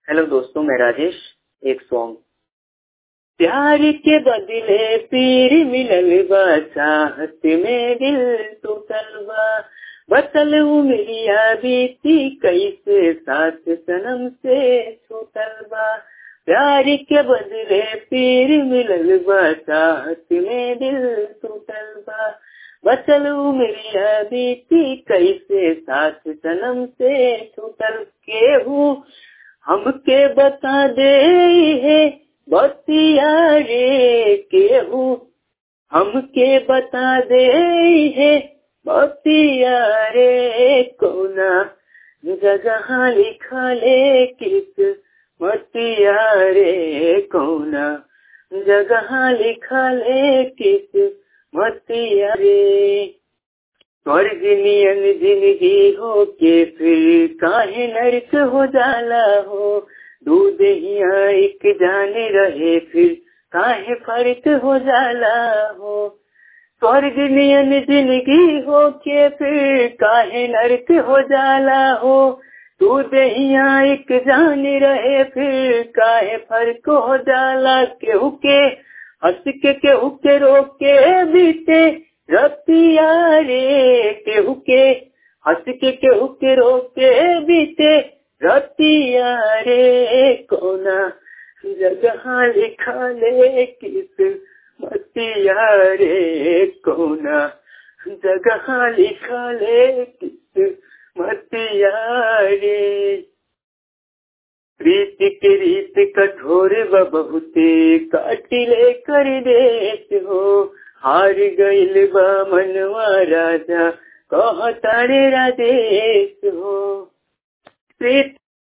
hello दोस्तों मैं राजेश एक सॉन्ग प्यार के बदले पीर मिलल बा चाहत में दिल टूटल बा बतल उमरिया बीती कैसे साथ सनम से छूटल बा प्यार के बदले पीर मिलल बा चाहत में दिल टूटल बा बचल उमरिया बीती कैसे साथ सनम से छूटल केहू हमके बता दे है बतिया रे केहू हमके बता दे है बतिया रे कोना जगह लिखा ले किस मतिया रे कोना जगह लिखा ले किस मतिया रे स्वर्ग नियन जिंदगी हो के फिर काहे नरक हो जाला हो दूध हिया एक जाने रहे फिर काहे फर्क हो जाला हो स्वर्ग नियन जिंदगी हो के फिर काहे नरक हो जाला हो दूध हिया एक जाने रहे फिर काहे फर्क हो जाला केहू के हंस के केहू के रोके बीते रतिया रे केहू के हंस के केहू के रोके बीते रतिया रे कोना जगह लिखा ले किस मतिया रे कोना जगह लिखा ले किस मतिया रे प्रीत के रीत कठोर बहुते काटिले कर देत हो हार गईल बा मनवा राजा कह तारे राजेश हो प्रीत